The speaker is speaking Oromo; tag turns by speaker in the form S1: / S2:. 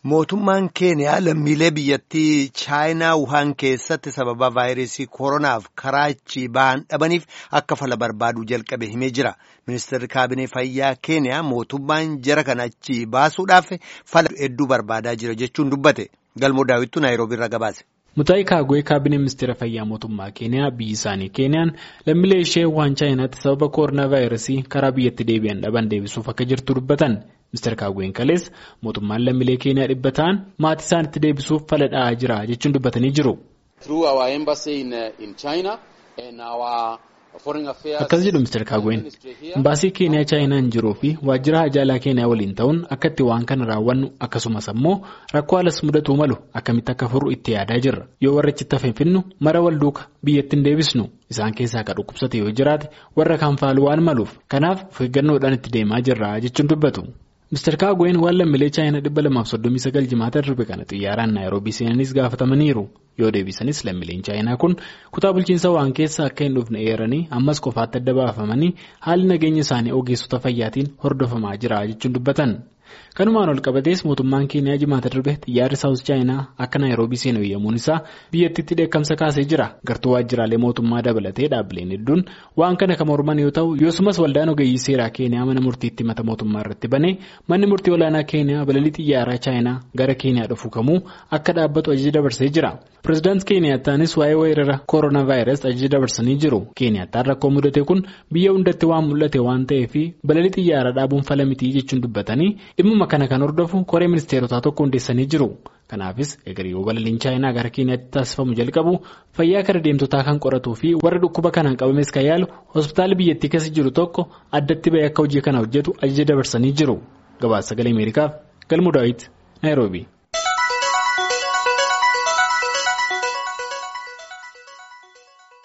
S1: Mootummaan Keeniyaa lammiilee biyyattii Chaayinaa Wuhaan keessatti sababa vaayirasii koronaaf karaa achii ba'an dhabaniif akka fala barbaaduu jalqabe himee jira. Ministeerri kaabinee fayyaa Keeniyaa mootummaan jara kana achii baasuudhaaf fala hedduu barbaadaa jira jechuun dubbate. Galmoo daawwittuu Naayiroobii irraa gabaase.
S2: Mutaayi Kaagwee kaabinee ministeera fayyaa mootummaa Keeniyaa biyyi isaanii Keeniyaan lammiilee ishee Wuhaan Chaayinaatti sababa koronaa vaayirasii karaa biyyatti deebi'an dhaban deebisuuf akka jirtu dubbatan. Ministeer Kaagween kalees mootummaan lammiilee Keeniyaa dhibba ta'an maatii isaanitti deebisuuf fala dha'aa jira jechuun dubbatanii jiru. Akkas jedhu Ministeer Kaagween imbaasii Keeniyaa Chaayinaan jiruu fi waajjira hajaalaa Keeniyaa waliin ta'uun akka itti waan kana raawwannu akkasumas ammoo rakkoo alas mudatuu malu akkamitti akka furu itti yaadaa jirra. Yoo warra achitti hafe finnu mara wal duuka biyyatti hin deebisnu isaan keessaa akka dhukkubsate yoo jiraate warra kan faalu waan maluuf kanaaf of eeggannoodhaan itti deemaa jirra jechuun dubbatu. Ministeer Kaagween waan lammiilee Chaayinaa dhibba lamaaf soddomii sagal jimaata darbe kana xiyyaaraan Naayiroobii seenanis gaafatamaniiru. Yoo deebisanis lammiileen Chaayinaa kun kutaa bulchiinsa waan keessa akka hin dhufne eeranii ammas qofaatti adda baafamanii haalli nageenya isaanii ogeessota fayyaatiin hordofamaa jira jechuun dubbatan. Kanumaan ol qabatees mootummaan Keeniyaa jimaata darbe xiyyaarri Saawus Chaayinaa akka Naayiroobii seenu eeyyamuun isaa biyyattiitti dheekkamsa kaasee jira. Gartuu waajjiraalee mootummaa dabalatee dhaabbileen hedduun waan kana kan morman yoo ta'u yosumas waldaan ogeeyyii seeraa Keeniyaa mana murtiitti mata mootummaa irratti banee manni murtii olaanaa Keeniyaa balalii xiyyaaraa Chaayinaa gara Keeniyaa dhufu kamuu akka dhaabbatu ajaja dabarsee jira. Pireezidaanti Keeniyaattaanis waa'ee weerara koronaa vaayirasii ajaja dabarsanii jiru. Keeniyaattaan rakkoo mudate kun biyya hundatti waan mul'ate waan ta'eef balalii xiyyaaraa dhaabuun fala mitii jechuun dubbatanii dhimmuma kana kan hordofu koree ministeerotaa tokko hundeessanii jiru. Kanaafis egeriyoo balaliin chaayinaa gara Keeniyaatti taasifamu jalqabu fayyaa kara deemtotaa kan qoratuu fi warra dhukkuba kanaan qabames kan yaalu hospitaala biyyattii keessa jiru tokko addatti bahee akka hojii kana hojjetu ajaja dabarsanii jiru. Gabaasa sagalee Ameerikaaf Galmuu Daawit Naayiroobii.